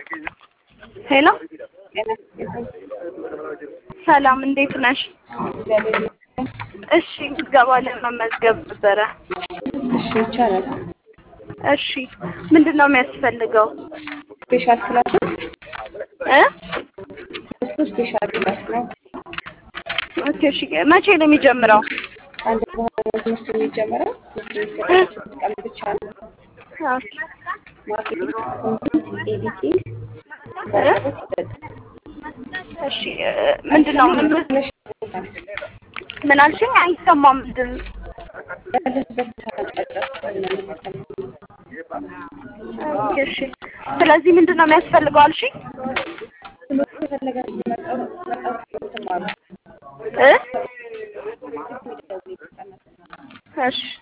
ሄሎ ሰላም እንዴት ነሽ? እሺ ምዝገባ ለመመዝገብ ነበረ። እሺ ይቻላል። እሺ ምንድን ነው የሚያስፈልገው? ስፔሻል ክላስ ነው። እ እሱ ስፔሻል ክላስ ነው። ኦኬ እሺ መቼ ነው የሚጀምረው? አንድ በኋላ ትምህርት የሚጀምረው ትምህርት የሚሰጠው ሶስት ቀን ብቻ ነው። ማርኬቲንግ፣ ኮንቴንት ኤዲቲንግ በአቅርቦት ይሰጣል። እሺ ምንድን ነው ምን ትንሽ ይሰጣል። ምን አልሽኝ? አይሰማም። ምንድን ያለህበት አቅጣጫ ነው የሚፈተነው። ኦኬ እሺ ስለዚህ ምንድን ነው የሚያስፈልገው አልሽኝ? ትምህርት የፈለጋችሁ መጣው መጣው ትማሩ እ የሚደውሉ ይጠቀማል። እሺ